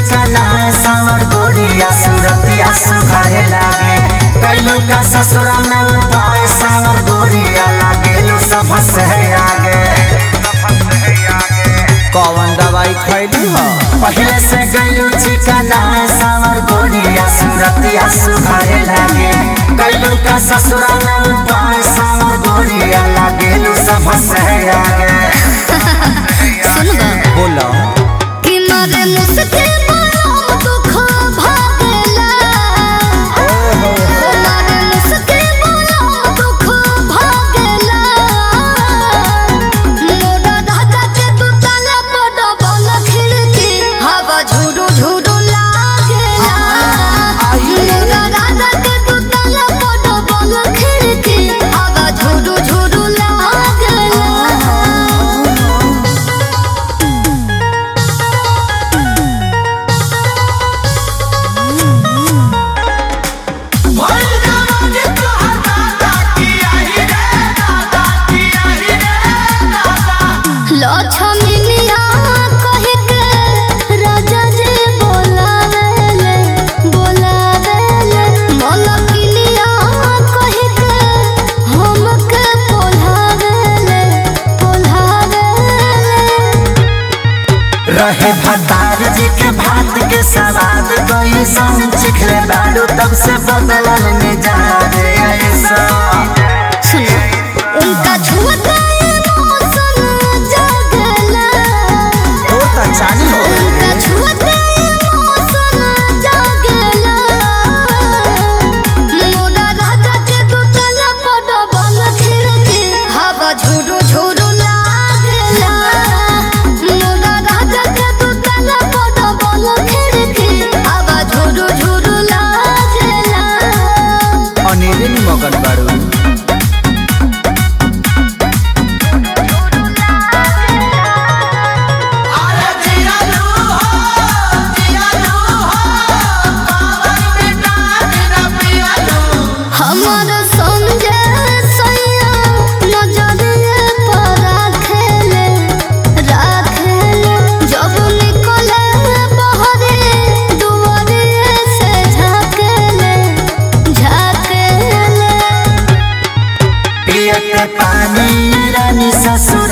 चिकना सावर गोरिया सूरतिया सुखाए लागे कैलू का ससुरा में उपाय सावर गोरिया लागेलू सब से आगे कौन दवाई खैली हो पहले से गैलू चिकना सावर गोरिया सूरतिया सुखाए लागे कैलू का ससुरा में उपाय सावर गोरिया लागेलू सब से आगे सुनबा बोलो कि मारे मुझसे बड़ा दुख भागला ओ मारे मुझसे बड़ा दुख भागला मोरा राजा के तू ताला बड़ा बल खिड़की हवा झुरु झुरु लागेला मोरा राजा के तू ताला बड़ा बल खिड़की हवा झुरु झुरु लागेला लक्ष्मीनिया कहि के राजा जी बोलावेले बोलावेले मलकिनिया कहि के हमके पोल्हावेले पोल्हावेले रहे भतार जी के भात के सवाद कोई संग चिखले बाड़ू तब से बदलल मिजाज ऐसा सुनो उनका छुअता मौसम जगला तो तो चालू हो उनका छुअता मौसम जगला मोरा राजा के दुतला पड़ बल खिड़की हवा झुरु झुरु लागला मोरा राजा के दुतला पड़ बल खिड़की हवा झुरु झुरु लागला अनेरे नि मगन बाड़ू हमर संगे सैया नजरिए पर राखेले राखेले जब निकले बहरे दुआरिए से झाकेले झाकेले पियत पानी रानी ससुर